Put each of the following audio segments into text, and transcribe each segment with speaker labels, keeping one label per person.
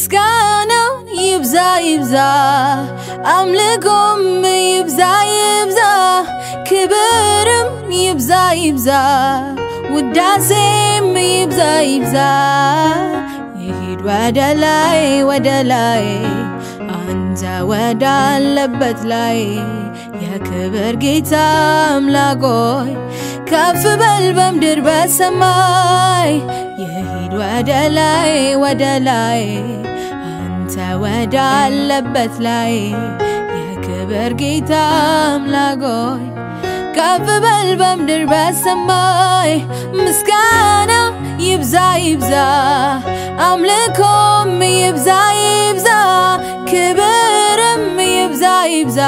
Speaker 1: ምስጋናው ይብዛ ይብዛ አምልኮም ይብዛ ይብዛ ክብርም ይብዛ ይብዛ ውዳሴም ይብዛ ይብዛ ይሂድ ወደ ላይ ወደ ላይ አንተ ወዳለበት ላይ የክብር ጌታ አምላኮይ ከፍ በል በምድር በሰማይ ይሂድ ወደ ላይ ወደ ላይ አንተ ወዳለበት ላይ የክብር ጌታ አምላኮይ ከፍ በል በምድር በሰማይ ምስጋና ይብዛ ይብዛ አምልኮም ይብዛ ይብዛ ክብርም ይብዛ ይብዛ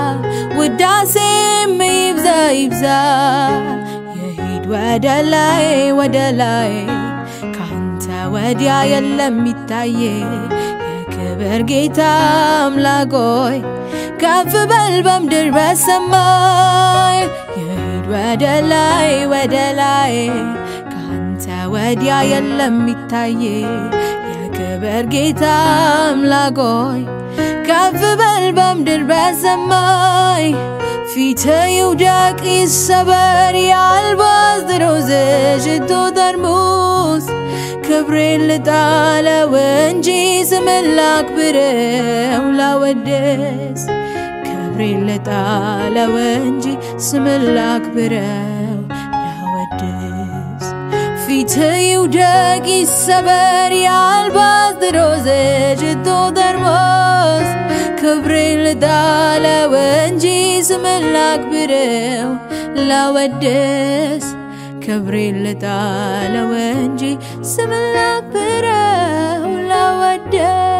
Speaker 1: ውዳሴም ይብዛ ይብዛ ይሂድ ወደ ላይ ወደ ላይ ካንተ ወዲያ የለም ይታየ የክብር ጌታ አምላኮይ ከፍ በል በምድር በሰማይ ይሂድ ወደ ላይ ወደ ላይ ካንተ ወዲያ የለም ይታየ የክብር ጌታ አምላኮይ ከፍ በል በምድር በሰማይ ፊት ይውደቅ ይሰበር የአልባስጥሮስ ሽቶ ጠርሙስ ክብሬን ልጣለው እንጂ ስምን ላክብረው ላወደስ ክብሬን ልጣለው እንጂ ስምን ላክብረው ላወድስ ፊት ይውደቅ ይሰበር የአልባስጥሮስ ሽቶ ጠርሙስ ክብሬን ልጣለው እንጂ ስምን ላክብረው ላወድስ ክብሬን ልጣለው እንጂ ስምን ላክብረው ላወድስ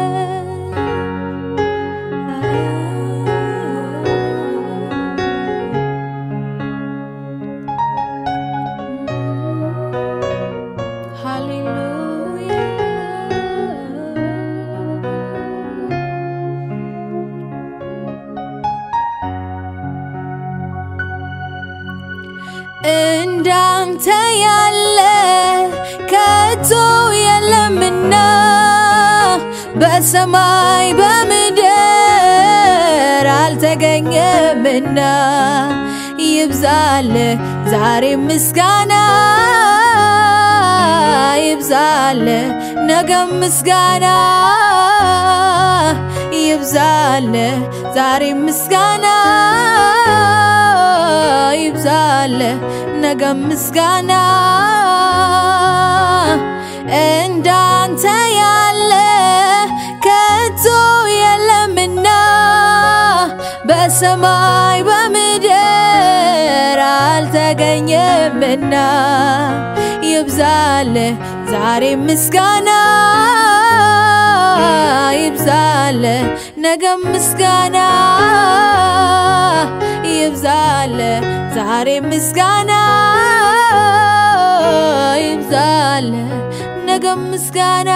Speaker 1: እንዳንተ ያለ ከቶ የለምና በሰማይ በምድር አልተገኘምና ይብዛል ዛሬ ምስጋና ይብዛል ነገም ምስጋና ይብዛል ዛሬ ምስጋና ይብዛል ነገም ምስጋና እንዳንተ ያለ ከቶ የለምና በሰማይ በምድር አልተገኘምና ይብዛል ዛሬ ምስጋና ይብዛል ነገም ምስጋና ይብዛል ዛሬ ምስጋና ይብዛል ነገም ምስጋና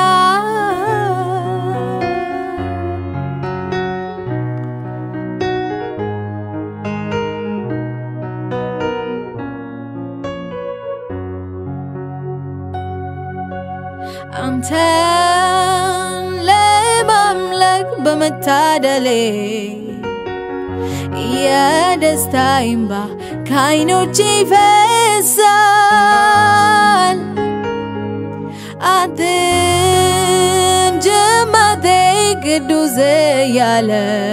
Speaker 1: አንተን ለማምለክ በመታደሌ የደስታ እምባ ከዓይኖቼ ይፈሳል። አንተን ጅማቴ ቅዱስ እያለ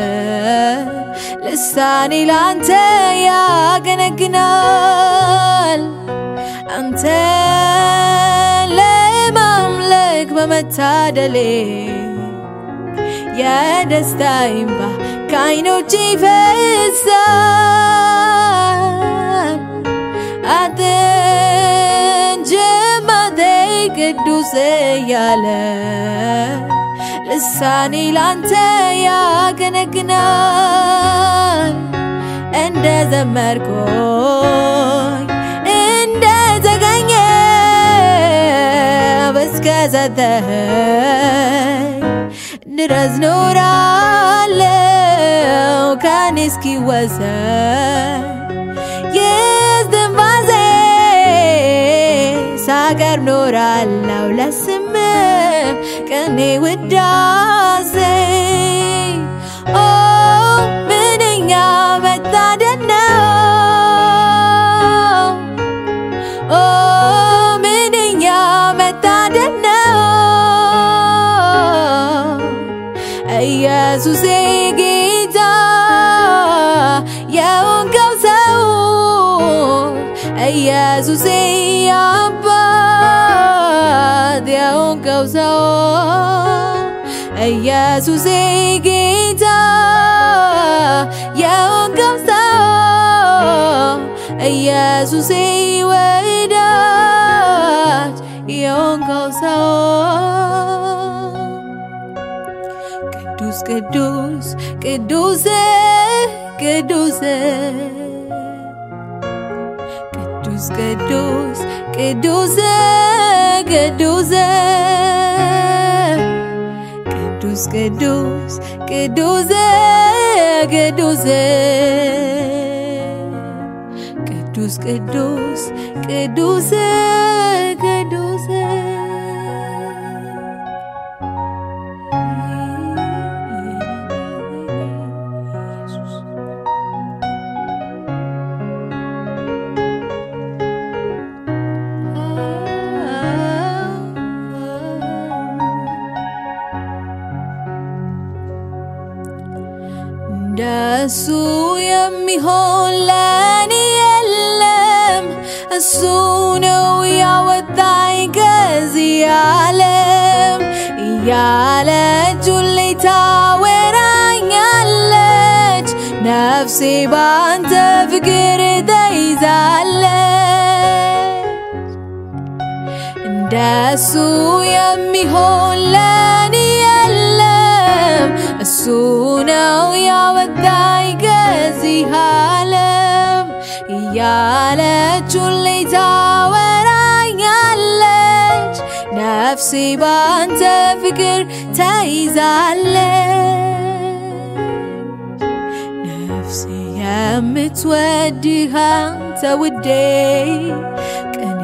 Speaker 1: ልሳኔ ላንተ ያገነግናል። አንተን ለማምለክ በመታደሌ የደስታ እምባ ከዓይኖቼ ይፈሳል። አንተን ጅማቴ ቅዱስ እያለ ልሳኔ ላንተ ያገነግናል። እንደ ዘመርኩኝ እንደ ተገኘ እስከ ሰጠኸኝ ድረስ ኖራለው ከኔ እስኪወሰን የዝንባዜ ሳቀርብ ኖራለው ለስም የኔ ውዳሴ ኦ ምንኛ መታደል ነው ኦ ምንኛ መታደል ነው ኢየሱሴ ጌታ የሆንከው ሰው ኢየሱሴ አባት የሆንከው ሰው ኢየሱሴ ጌታ የሆንከው ሰው ኢየሱሴ ወዳጅ የሆንከው ሰው ቅዱስ ቅዱስ ቅዱስ ቅዱስ ቅዱስ ቅዱስ ቅዱስ ቅዱስ ቅዱስ ቅዱስ ቅዱስ ቅዱስ ቅዱስ ቅዱስ ቅዱስ ቅዱስ እንደሱ የሚሆን ለኔ የለም። እሱ ነው ያወጣኝ ከዚህ ዓለም እያለች ሁሌ ታወራኛለች። ነፍሴ ባንተ ፍቅር ተይዛለች። እንደሱ የሚሆን ለኔ የለም። እሱ ነው ያወጣኝ ከዚህ ዓለም እያለች ሁሌ ታወራኛለች። ነፍሴ ባንተ ፍቅር ተይዛለች። ነፍሴ የምትወድህ አንተ ውዴ ቀኔ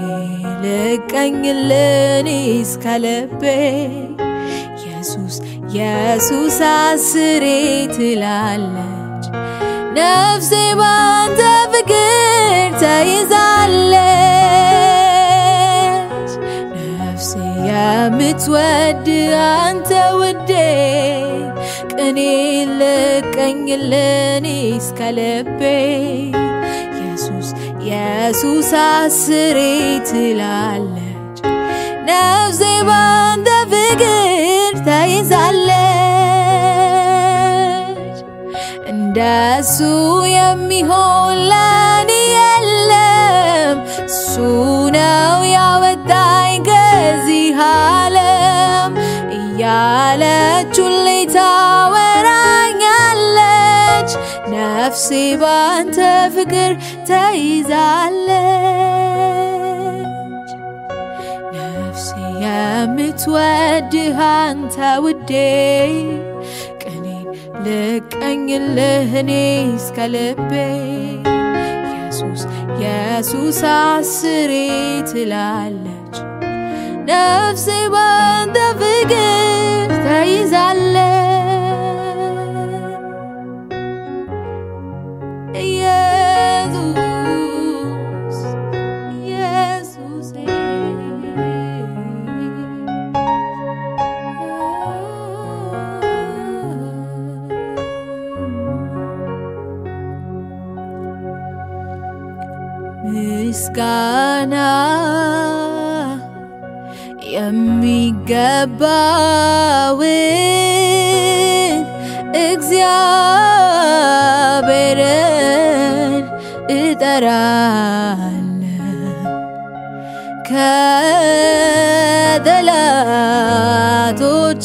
Speaker 1: ልቀኝልን እስከ ልቤ ኢየሱስ ኢየሱስ አስሬ ትላለች ነፍሴ ባንተ ፍቅር ተይዛለች። ነፍሴ የምትወድ አንተ ውዴ ቅኔ ልቀኝልን እስከ ልቤ ኢየሱስ ኢየሱስ አስሬ ትላለች ነፍሴ ባንተ ፍቅር ተይዛለች። እንደሱ የሚሆን ለኔ የለም። እሱ ነው ያወጣኝ ከዚህ ዓለም እያለች ሁሌ ታወራኛለች። ነፍሴ ባንተ ፍቅር ተይዛለች። ነፍሴ የምትወድህ አንተ ውዴ ቀኔን ልቀኝልህ እኔ እስከ ልቤ ኢየሱስ ኢየሱስ አስሬ ትላለች ነፍሴ ባንተ ፍቅር ተይዛለች። ኢየሱስ ኢየሱሴ ምስጋና የሚገባውን እግዚአብሔርን እጠራለሁ ከጠላቶቼ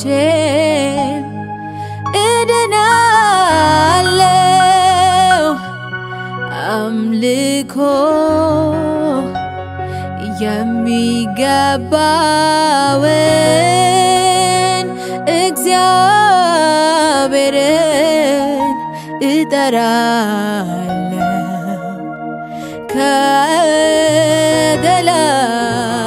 Speaker 1: እድናለሁ አምልኮ የሚገባውን እግዚአብሔርን እጠራለሁ ከጠላ